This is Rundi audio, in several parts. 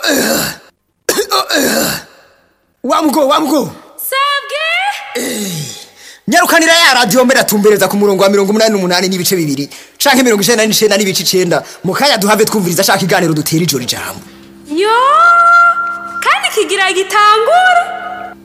wamugo wamugo sabwe nyarukanira ya radiyo mbere atumbereza ku murongo wa mirongo umunani n'umunani n'ibice bibiri canke mirongo icenda n'icenda n'ibice icenda mu kanya duhave twumviriza ashaka iganiro dutera ijoro ijambo yo kandi kigira gitangura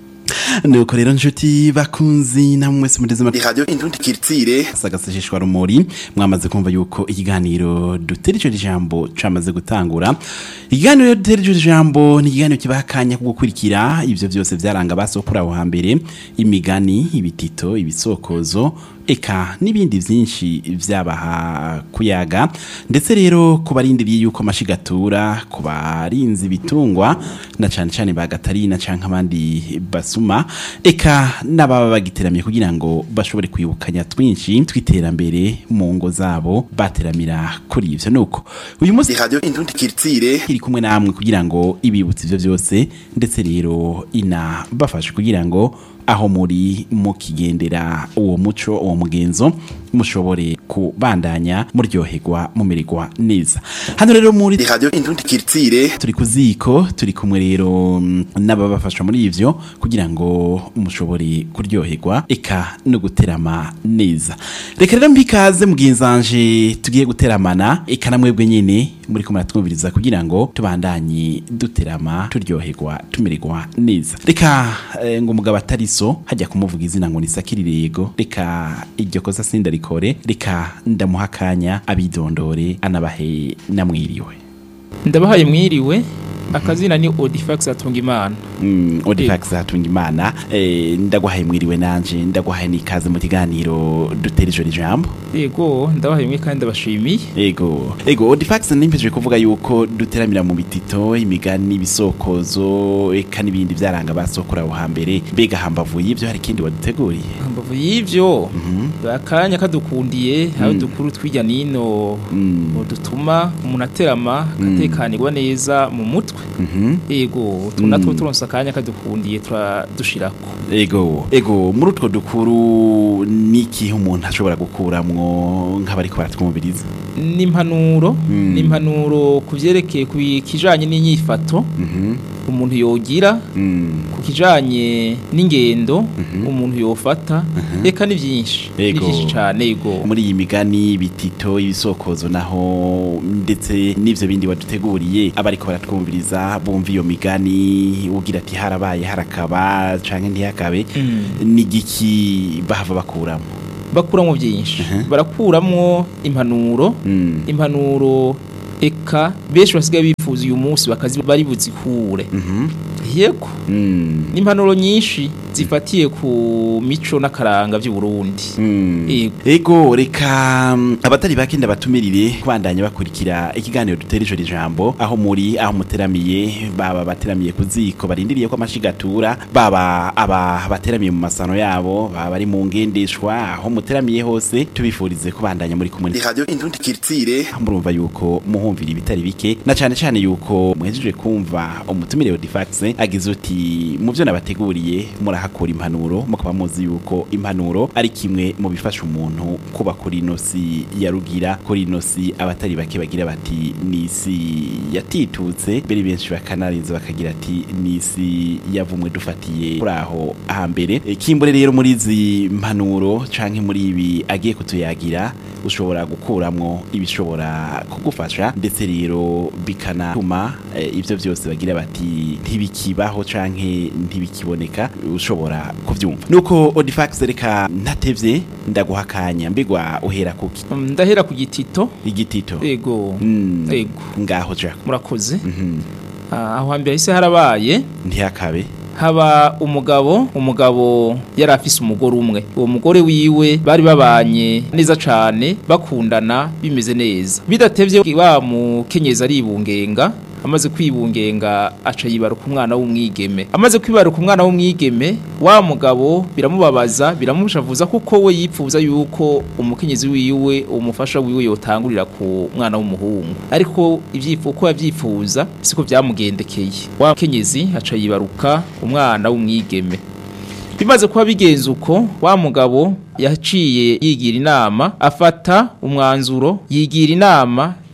nuko rero nshuti bakunzi namwe mwese muteze ni amatwi radio indundi kiritsire sagasesheshwa rumuri mwamaze kumva yuko ikiganiro dutera ico jambo camaze gutangura ikiganiro rero dutera ico jambo ni ikiganiro kibaha akanya ko gukurikira ivyo vyose vyaranga basokura aho hambere imigani ibitito ibisokozo eka n'ibindi vyinshi vyabaha kuyaga ndetse rero ku barindiriye yuko amashigatura ku barinzi ibitungwa na cane cane ba gatarina canke abandi basuma eka n'ababa bagiteramiye kugira ngo bashobore kwibukanya twinshi tw'iterambere mu ngo zabo bateramira kuri ivyo nuko uyu munsi ni radio indundi kiritsire iri kumwe namwe kugira ngo ibibutse ivyo vyose ndetse rero inabafashe kugira ngo aho muri mukigendera uwo muco uwo mugenzo mushobore kubandanya muryoherwa mumererwa neza hano rero muri ni radio indundi kiritsire turi ku ziko turi kumwe rero mm, n'ababafasha muri ivyo kugira ngo mushobore kuryoherwa eka no guterama neza reka rero mbikaze mugenzanje tugiye guteramana eka na mwebwe nyene muri kumwe twumviriza kugira ngo tubandanye duterama turyoherwa tumererwa neza reka eh, ngo umugabo atari so hajya kumuvuga izina ngo nisakirire yego reka iryo kosa sindarikore reka ndamuha akanya abidondore anabahe namwiriwe ndabahaye mwiriwe akazina ni odifax atunga imana Mm, Odifax hatunga imana eh, ndaguhaye mwiriwe nanje ndaguhaye n'ikaze mu kiganiro dutera ijoro ijambo yego ndabahaye mwe kandi ndabashimiye ego ego Odifax nimpeje kuvuga yuko duteramira mu bitito imigani ibisokozo eka n'ibindi byaranga basokora aho hambere mbega hambavu y'ivyo hari ikindi waduteguriye mbavu y'ivyo akanya kadukundiye aho dukuru twirya nino Mm. dutuma umuntu aterama akatekanirwa neza mu mutwe Mhm. yego tunatwo turonse akanya kadukundiye turadushirako ego ego muri utwo dukuru n'ikihe umuntu ashobora gukuramwo nk'abariko baratwumviriza n'impanuro Mm. n'impanuro ku vyerekeye ku kijanye n'inyifato Mhm. umuntu yogira Mm. ku kijanye n'ingendo umuntu yofata reka ni byinshi ni Yego. byinshi cyane yego muri iyi migani bitito ibisokozo naho ndetse n'ivyo bindi waduteguriye abariko baratwumviriza bumva iyo migani ugira ati harabaye harakaba canke ntihakabe Mm. n'igiki bahava bakuramo bakuramwo byinshi Mhm. barakuramwo impanuro Mm. impanuro eka benshi basigaye bifuza uyu munsi bakazi bari buzikure Mhm. yego Mm. n'impanuro nyinshi zifatiye ku mico n'akaranga by'u Burundi Mm. Yego. ego reka mm, abatari bake ndabatumirire kubandanya bakurikira ikiganiro dutera ijoro ijambo aho muri aho muteramiye baba bateramiye ku ziko barindiriye ko amashigatura baba aba bateramiye mu masano yabo baba bari mu ngendeshwa aho muteramiye hose tubifurize kubandanya muri kumwe ni radio indundi kiritsire murumva yuko muhumvira ibitari bike na cane cane yuko muhejeje kumva umutumire Odifax agize uti mu byo nabateguriye murahakura impanuro mukaba muzi yuko impanuro ari kimwe mu bifasha umuntu kuba kuri ino si ya rugira kuri ino si abatari bake bagira bati ni isi yatitutse mbere benshi bakanarinze bakagira ati ni isi yavumwe dufatiye kuri aho hambere E, kimbure rero muri izi mpanuro canke muri ibi agiye kutuyagira ushobora gukuramwo ibishobora kugufasha ndetse rero bikanatuma eh, ivyo byose bagira bati ntibikibaho canke ntibikiboneka ushobora kuvyumva nuko Odifax reka ntatevye ndaguha akanya mbigwa uhera kuki Mm, ndahera ku gitito igitito yego Mm, yego ngaho jako murakoze Mhm. Ah, aho hambere hise harabaye ntihakabe haba umugabo umugabo yari afise umugore umwe uwo mugore wiwe bari babanye neza cane bakundana bimeze neza bidatevye wa mukenyezi aribungenga amaze kwibungenga aca yibaruka umwana w'umwigeme amaze kwibaruka umwana w'umwigeme wa mugabo biramubabaza biramushavuza kuko we yipfuza yuko umukenyezi wiwe umufasha wiwe yotangurira ku mwana w'umuhungu ariko ivyifu uko yavyifuza siko vyamugendekeye wa mukenyezi aca yibaruka umwana w'umwigeme bimaze kuba bigenze uko wa mugabo yaciye yigira inama afata umwanzuro yigira inama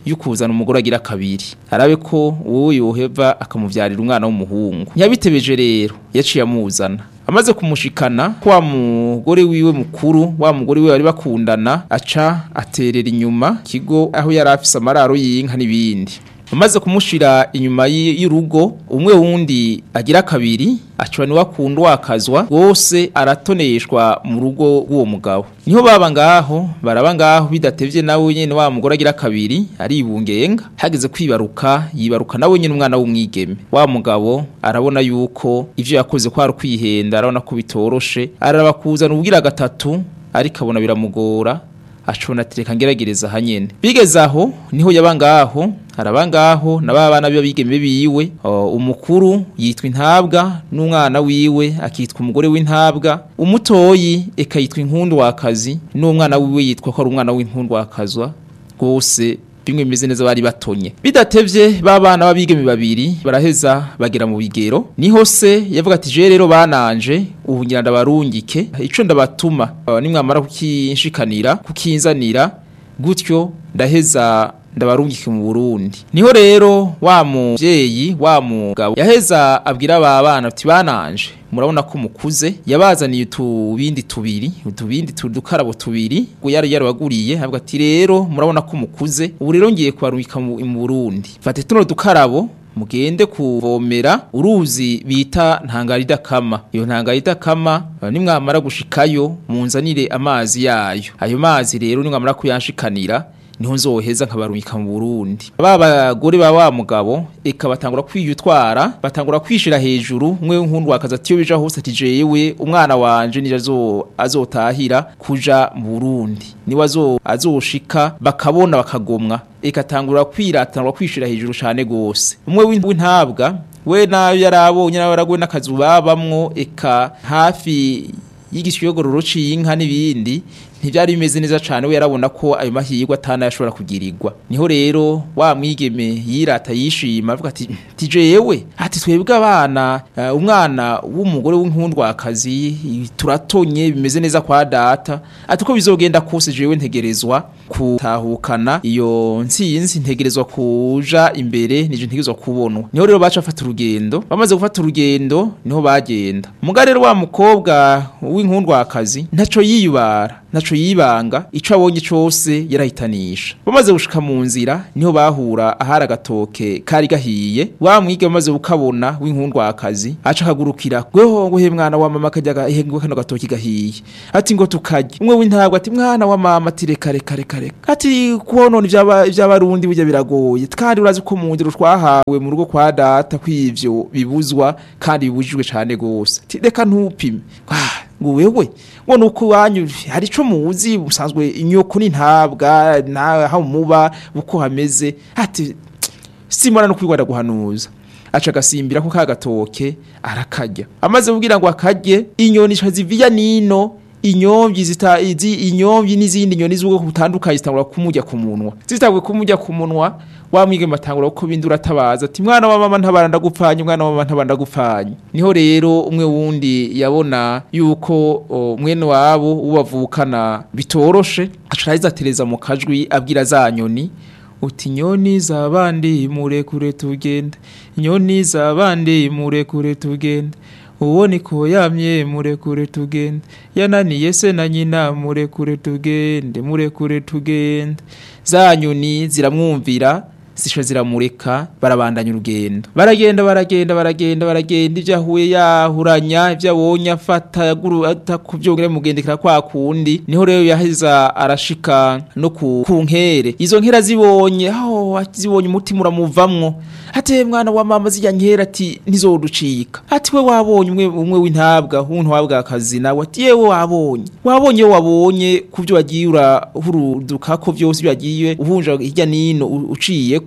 y'ukuzana umugore agira kabiri arabe ko uwo yoheva akamuvyarira umwana w'umuhungu ntiyabitebeje rero yaciye amuzana amaze kumushikana wa mugore wiwe mukuru wa mugore wiwe bari bakundana aca aterera inyuma kigo aho yari afise amararo y'inka n'ibindi amaze kumushira inyuma y- y'urugo umwe wundi agira kabiri aca ni wakunda wakazwa wose aratoneshwa mu rugo rw'uwo mugabo niho baba ngaho baraba ngaho bidatevye nawe nyene wa mugore agira kabiri aribungenga hageze kwibaruka yibaruka nawe nyene umwana w'umwigeme wa mugabo arabona yuko ivyo yakoze kwari kwihenda arabona ko bitoroshe arabakuzana ubwira gatatu ariko abona biramugora acona tereka ngeragereza hanyene bigeze aho niho yaba ngaho araba ngaho na ba bana b'abigeme biwe o, umukuru yitwa intabwa n'umwana wiwe akitwa umugore w'intabwa umutoyi eka yitwa inkundu wakazi n'umwana wiwe yitwa ko ari umwana w'inkundu wakazwa rwose bimwe bimeze neza bari batonye bidatevye babana babigeme babiri baraheza bagera mu bigero niho se yavuga ati je rero bananje ubu ngira ndabarungike ico ndabatuma uh, nimwamara kukinshikanira kukinzanira gutyo ndaheza ndabarungike mu Burundi niho rero wa muvyeyi wa mugabo yaheza abwira aba bana ati bananje murabona ko mukuze yabazaniye utubindi tubiri utubindi tudukarabo tubiri ngo yari yarabaguriye avuga ati rero murabona ko mukuze ubu rero ngiye kubarungika mu mu Burundi fate tuno dukarabo mugende kuvomera uruzi bita ntangarida kama iyo ntangarida kama uh, nimwamara gushikayo munzanire amazi yayo ayo mazi rero nimwamara kuyanshikanira niho nzoheza nkabarungika mu Burundi ba bagore ba wa mugabo eka batangura kwiyutwara batangura kwishira hejuru umwe w'inkundu wakaza ati yo bija hose ati jewe umwana wanje nije azo azotahira kuja mu Burundi niwe azo azoshika bakabona bakagomwa eka tangura kwiratangura kwishira hejuru cyane gose umwe w'intabwa we nayo yarabonye nawe yaragwe n'akazu babamwo eka hafi y'igishyogororo c'inka n'ibindi ntibyari bimeze neza cyane we yarabona ko ayo mahirwe atana yashobora kugirirwa niho rero wa mwigeme yirata yishima avuga ati tijewe ati twebwe abana uh, umwana w'umugore w'inkundwakazi turatonye bimeze neza kwa data ati ko bizogenda kose jewe ntegerezwa kutahukana iyo ntsinzi ntegerezwa kuja imbere nije ntegerezwa kubonwa niho rero baca bafata urugendo bamaze gufata urugendo niho bagenda muga rero wa mukobwa w'inkundwakazi ntaco yiyubara ntaco yibanga ico abonye cose yarahitanisha bamaze gushika mu nzira niho bahura ahari agatoke kari gahiye wa mwige bamaze gukabona w'inkundwakazi aca akagurukira gweho nguhe mwana wa mama kajya gahengwe kano gatoki gahiye ati ngo tukarye umwe w'intabwa ati mwana wa mama ati reka reka reka reka ati kubonona ivy'aba- ivy'abarundi burya biragoye kandi urazi ko mu ndero twahawe mu rugo kwa data kw'ivyo bibuzwa kandi bibujijwe cane gose ati reka ntupime Ah, ngo wewe ngo nuko iwanyu hari ico muzi musanzwe inyoko n'intabwa naho muba uko hameze ati simona no kwigwada guhanuza aca agasimbira ko kagatoke arakarya amaze kubwira ngo akarye inyoni zica ziviya nino inyomvyi zita izi inyomvyi n'izindi nyoni z'ubwoko butandukanye zitangura kumurya ku munwa zitangwe kumurya ku munwa wa mwigeme atangura ko bindura atabaza ati mwana wa mama ntabara ndagupfanye mwana wa mama ntabara ndagupfanye niho rero umwe wundi yabona yuko o, mwene wabo ubavukana bitoroshe aca araheza atereza mu kajwi abwira za nyoni uti nyoni zabandi murekure tugende nyoni zabandi murekure tugende uwo niko yamye murekure tugende yananiye se na nyina murekure tugende murekure tugende za nyoni ziramwumvira zisha ziramureka barabandanya urugendo baragenda baragenda baragenda baragenda ibyo ahuye yahuranya ibyo abonye afata yaguru atakubyongera mugendekera kwa kundi niho rero yaheza arashika no ku, ku nkere izo nkera zibonye aho zibonye umutima uramuvamwo ate mwana wa mama zijya nkera ati ntizoducika ati we wabonye umwe umwe w'intabwa w'umuntu wabwa akazi nawe ati yewe wabonye wabonye wabonye kubyo wagiye urahuruduka ko byose byagiye uhunja hirya nino u- uciye ko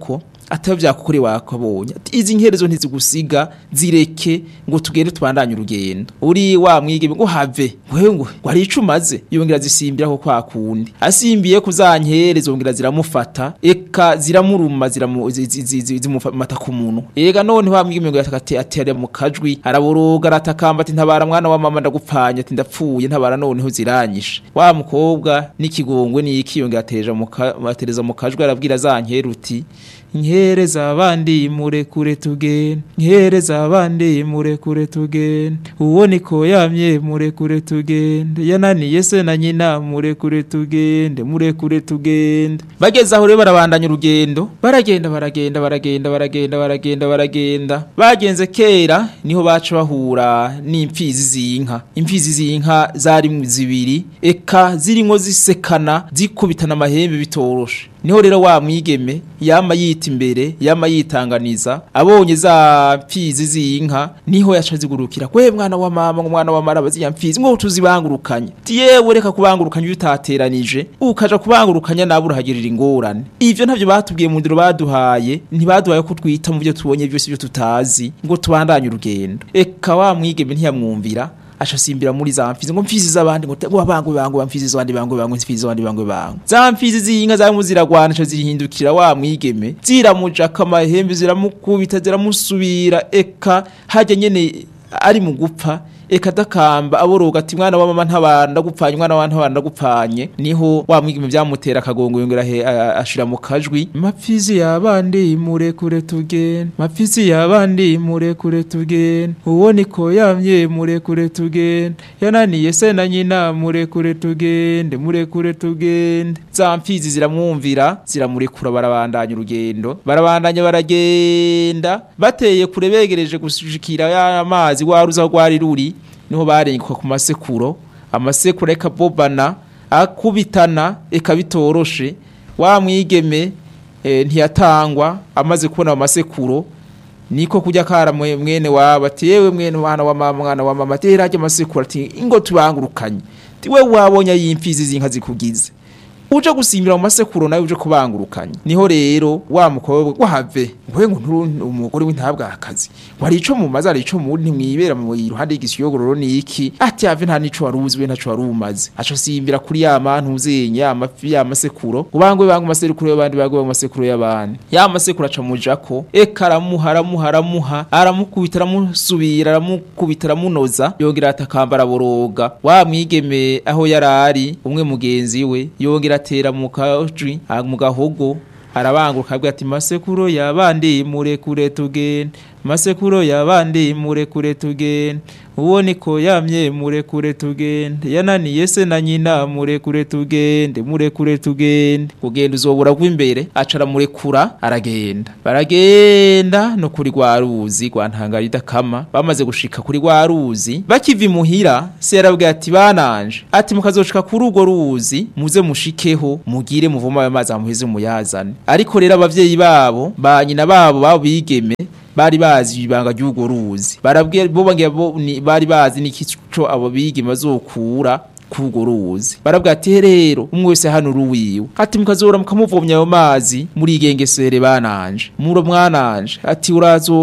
ataba vyakukore wakabonye ati izi nkerezo ntizigusiga zireke ngo tugende tubandanye urugendo uri wa mwigeme ngo have wewe ngo wari icumaze yongera zisimbira ko kwa kundi asimbiye kuzankerezo zongera ziramufata eka ziramuruma ziramu zi- zi- zi- zi- zimufata ku munwa ega none wa mwigeme ngo yatakate atera mu kajwi araboroga aratakamba ati ntabara mwana wa mama ndagupfanye ati ndapfuye ntabara noneho ziranyishe wa mukobwa n'ikigongwe n'iki yongera atereja mu ka- atereza mu kajwi arabwira za nkere uti nkereza abandi murekure tugende nkereza abandi murekure tugende uwo niko yamye murekure tugende yananiye se na nyina murekure tugende murekure tugende bageze aho rero barabandanya urugendo baragenda baragenda baragenda baragenda baragenda baragenda bagenze kera niho baca bahura n'impfizi z'inka impfizi z'inka zari zibiri eka zirimo zisekana zikubitana amahembe bitoroshe niho rero wa mwigeme yama yita imbere yama yitanganiza abonye za mpfizi z'inka niho yaca zigurukira kwe mwana wa mama ngo mwana wa mara baziya mpfizi ngo tuzibangurukanye ti yewe reka kubangurukanya iyo utateranije ukaja kubangurukanya nawe urahagirira ingorane ivyo ntavyo batubwiye mu ndiro baduhaye ntibaduhaye ko twita mu byo tubonye byose byo tutazi ngo tubandanye urugendo eka wa mwigeme ntiyamwumvira aca asimbira muri za mfizi ngo mfizi z'abandi ngo ngo bangwe bangwe mfizi z'abandi bangwe bangwe mfizi z'abandi bangwe bangwe za mfizi z'inka zarimo ziragwana aca zirihindukira wa mwigeme ziramujaka amahembe ziramukubita ziramusubira eka hajya nyene ari mu gupfa eka adakamba aboroga ati mwana wa mama ntabara ndagupfanye mwana wa ntabara ndagupfanye niho wa mwigeme byamutera akagongo yongera he a- ashira mu kajwi mapfizi yabandi murekure tugende mapfizi yabandi murekure tugende uwo niko yamye murekure tugende yananiye se na nyina murekure tugende murekure tugende za mfizi ziramwumvira ziramurekura barabandanya urugendo barabandanya baragenda bateye kure begereje gushikira ya mazi waruza rwari ruri niho barenguka ku masekuro amasekuro ekabobana akubitana eka bitoroshe wa mwigeme eh, ntiyatangwa amaze kubona amasekuro niko kujya kara mwe- mwene waba ati yewe mwene mwana wa mama mwana wa mama ati rajya amasekuro ati ingo tubangurukanye ati we wabonye yimfizi zinka zikugize uje gusimbira mu masekuro nawe uje kubangurukanya niho rero wa mukobwa wahave ngwe ngo nturu umugore w'intabwa akazi wari ico mu mazi ari ico mu ntimwibera mu iruhande y'igisiyogororo ni iki ati ave nta nico waruzi we ntaco warumaze aco simbira kuri ya mantu uzenye ya mafi ya masekuro ubangwe bangwe masekuro y'abandi bagwe bangwe masekuro y'abandi ya masekuro aca mujako eka aramuha aramuha aramuha aramukubita aramusubira aramukubita aramunoza yongera atakamba araboroga wa mwigeme aho yarari umwe mugenzi we yongera atera mu kajwi ah, mu gahogo arabanguka abwira ati masekuro yabandi murekure tugende masekuro yabandi murekure tugende uwo niko yamye murekure tugende yananiye se na nyina murekure tugende murekure tugende kugenda uzobura rw'imbere aca aramurekura aragenda baragenda no kuri rwa ruzi rwa ntangara idakama bamaze gushika kuri rwa ruzi bakiva imuhira se yarabwira ati bananje ati mukazoshika kuri urwo ruzi muze mushikeho mugire muvoma ayo mazi amuheze muyazane ariko rero abavyeyi babo ba nyina babo babo bigeme bari bazi ibanga ry'urwo ruzi barabwira bo bangira bo ni- bari bazi n'ikico abo bigeme bazokura kurwo ruzi barabwira ati rero umwe wese hano uruwiwe ati mukazora mukamuvomya ayo mazi muri igengesere bananje muro mwananje ati urazo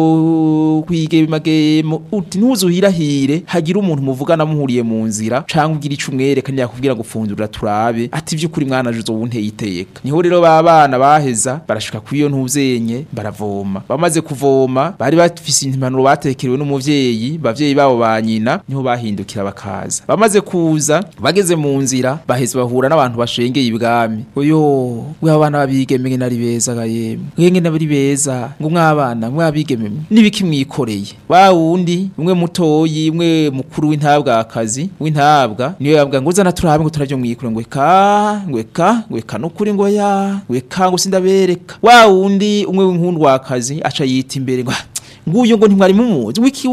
kwige magemo uti ntuzuhirahire hagira umuntu muvugana muhuriye mu nzira canke ugira ico umwereka ntiyakubwira ngo fundura turabe ati vy'ukuri mwananje uzobunteye iteka niho rero ba bana baheza barashika kuri iyo ntuzenye baravoma bamaze kuvoma bari bafise impanuro batekerewe n'umuvyeyi bavyeyi babo ba nyina niho bahindukira bakaza bamaze kuza bageze mu nzira baheze bahura n'abantu bashengeye ibwami oyo we abana babigeme ngene ari beza ga yemwe mwe ngene bari beza ngo mwabana mwabigeme mwe nibiki mwikoreye wa wundi umwe mutoyi umwe mukuru w'intabwakazi w'intabwa niyo yabwa ngo zana turabe ngo turavyo mwikore ngo eka ngo eka ngo eka nukuri ngo ya ngo eka ngo sindabereka wa wundi umwe w'inkundwakazi aca yita imbere ngo "Ah, nguyu ngo ntimwari mumuzi wiki